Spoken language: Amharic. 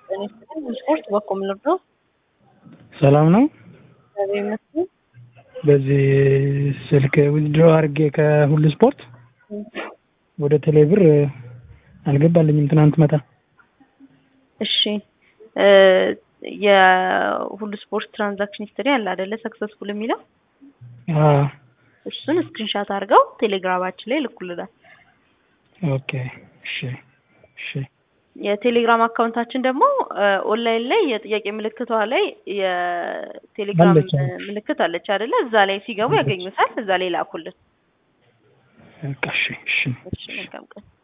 ጤና ይስጥልኝ። ስፖርት በኮም ነው። ሰላም ነው። እግዚአብሔር ይመስገን። በዚህ ስልክ ዊዝድሮ አድርጌ ከሁሉ ስፖርት ወደ ቴሌብር አልገባልኝም ትናንት መታ። እሺ እ የሁሉ ስፖርት ትራንዛክሽን ሂስትሪ አለ አይደለ? ሰክሰስፉል የሚለው አዎ፣ እሱን ስክሪንሻት አድርገው ቴሌግራማችን ላይ ልኩልናል። ኦኬ እሺ እሺ የቴሌግራም አካውንታችን ደግሞ ኦንላይን ላይ የጥያቄ ምልክቷ ላይ የቴሌግራም አለች። ምልክት አለች አይደለ? እዛ ላይ ሲገቡ ያገኙታል። እዛ ላይ ላኩልን። በቃ እሺ እሺ እሺ መልካም ቀን።